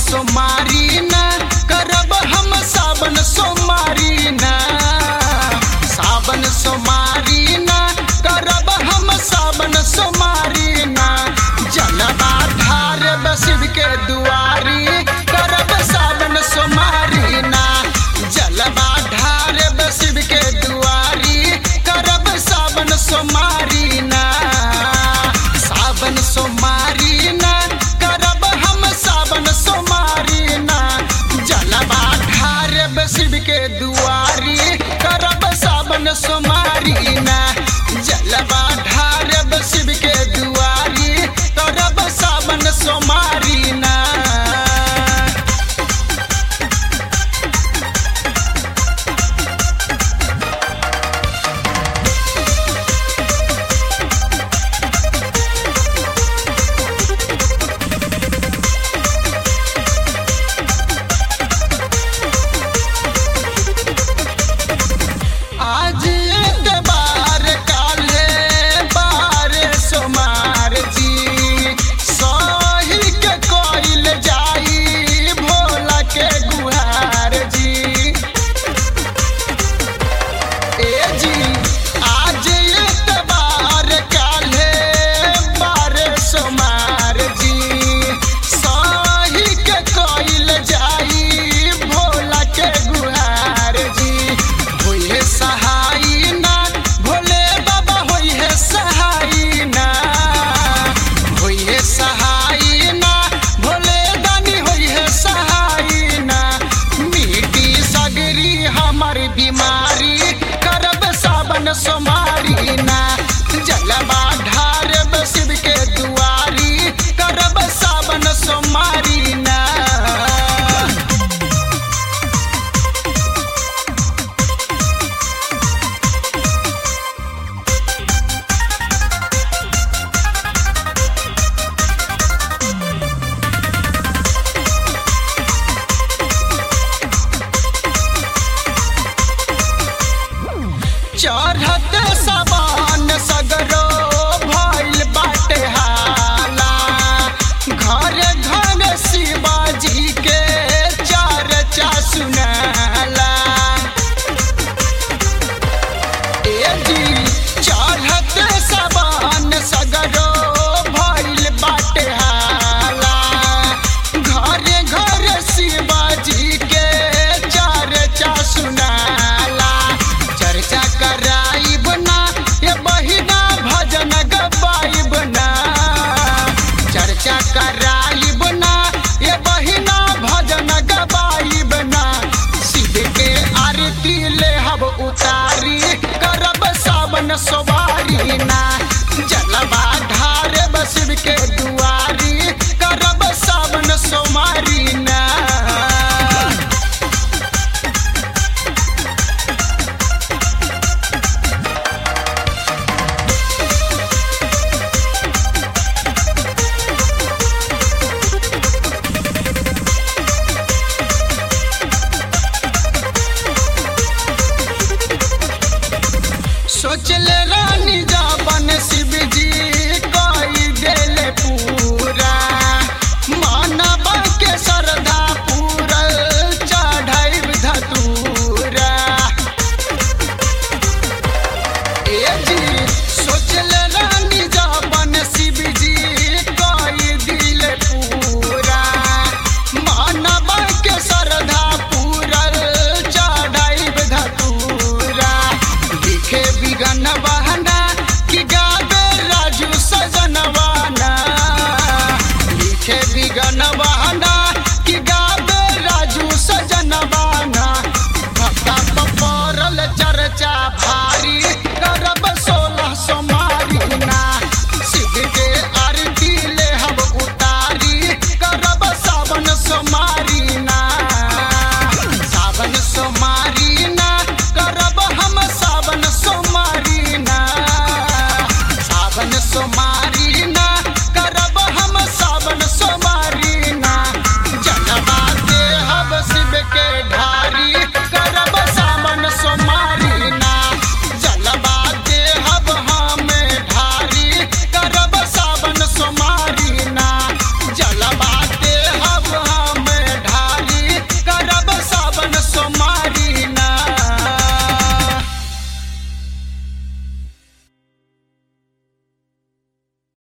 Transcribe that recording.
सोमारी ना करब हम सावन सोमारी ना सावन सोमारी ना करब हम सावन सोमारी ना जलवा ढार शिव के दुआरी करब सावन सोमारी ना जलवा ढार शिव के दुआरी करब सावन सोमारी ना सावन सोमारी ना करब हम सावन सोमारी ना जलवा ढार शिव के दुआरी करब सावन सोमारी ना जलवा ढार शिव के दुआरी करब सावन सोमारी ना आज एतबार काले बार सोमार जी सही के कोइल जाई भोला के गुहार जी ए जी आज एतबार काले बार सोमार जी सही के कोइल जाई भोला के गुहार जी होइहे सहाई ना भोले बाबा होइहे सहाई ना होइहे सहाई ना भोले दानी होइहे सहाई ना मिटी सगरी हमर बीमारी करब सावन सोमारी ना जलवा ढारब शिव के दुआरी करब सावन सोमारी ना चढ़त सबान सगरो भइल बाटे हाला घर घर शिवाजी के चर्चा सुनाला ए जी चढ़त सबान सगरो भइल बाटे हाला घर घर शिवाजी के चर्चा सुनाला चर्चा कराइब ना ये बहिना भजन गवाइब ना चर्चा कराइब ना ये बहिना भजन गवाइब ना शिव के आरती ले हब उतारी करब सावन सवारी ना जलवा ढार शिव के दुआरी करब सावन सोमारी ना सोच ले